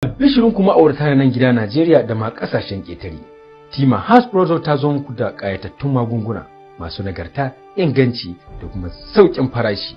Bishirin kuma aurata na nan gida Najeriya da ma kasashen ƙetare. Tima House Product ta zo muku da ƙayatattun magunguna masu nagarta, inganci da kuma sauƙin farashi.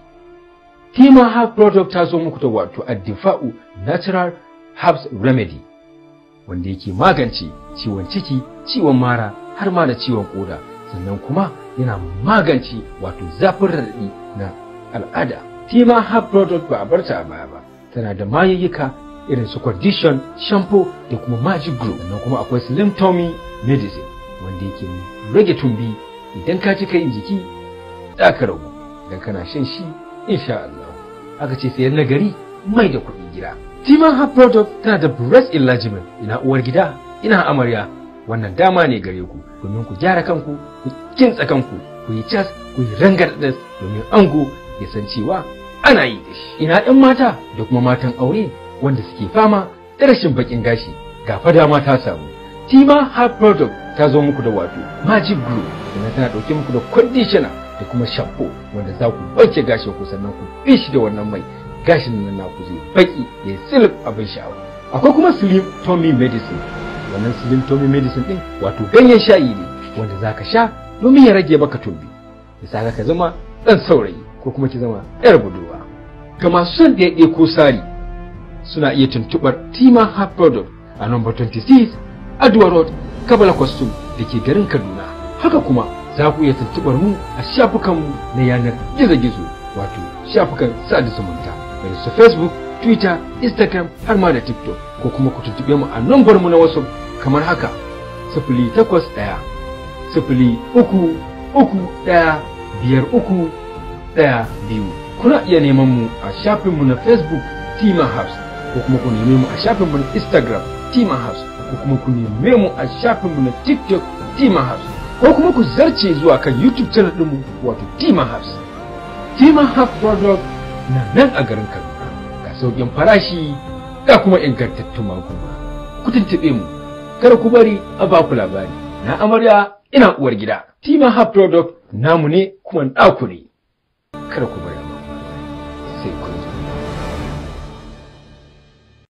Tima House Product ta zo muku da wato Addifa'u Natural Herbs Remedy wanda yake magance ciwon ciki, ciwon mara har ma da ciwon koda sannan kuma yana magance wato zafin raɗaɗi na al'ada. Tima Herb Product ba a barta a baya ba, tana da mayayyuka irin su condition, shampoo da kuma magic glue sannan kuma akwai slim tummy medicine wanda yake rage tumbi idan ka cika yin jiki za ka ragu idan kana shan shi insha Allah. Aka ce sayan nagari mai da kuɗi gida. Tima Herb Product tana da breast enlargement ina uwar gida ina amarya wannan dama ne gare ku domin ku gyara kanku ku kintsa kanku ku yi cas ku yi rangardas domin ango ya san cewa ana yi da shi ina ɗan mata da kuma matan aure wanda suke fama da rashin bakin gashi ga fa dama ta samu tima hair product ta zo muku da wato magic glue sannan tana ɗauke muku da conditioner da kuma shampoo wanda za ku wanke gashin ku sannan ku bi shi da wannan mai gashin nan naku zai baki ya silip abin sha'awa akwai kuma slim tummy medicine wannan slim tummy medicine din wato ganyen shayi ne wanda zaka sha domin ya rage maka tumbi ya saka ka zama dan saurayi ko kuma ki zama yar budurwa ga masu son ɗaiɗe ko sari suna iya tuntuɓar tima heart product a number 26 Adwa Road Kabala Kwastum da ke garin Kaduna haka kuma za ku iya tuntuɓar mu a shafukanmu na yanar gizo-gizo wato shafukan sada zumunta irin su Facebook Twitter, Instagram har ma da TikTok ko kuma ku tuntuɓe mu a nambar mu na WhatsApp kamar haka sifili takwas ɗaya sifili uku uku ɗaya biyar uku ɗaya biyu kuna iya neman mu a shafinmu na Facebook Tima House ko kuma ku neme mu a shafinmu na Instagram Tima House ko kuma ku neme mu a shafinmu na TikTok Tima House ko kuma ku zarce zuwa kan YouTube channel ɗinmu wato Tima House Tima House Product na nan a garin Kaduna ga sauƙin farashi ga kuma ingantattun magunguna ku tuntuɓe mu kar ku bari a ba ku labari na amarya ina uwar gida Tima Hub Product namu ne kuma naku ne kar ku bari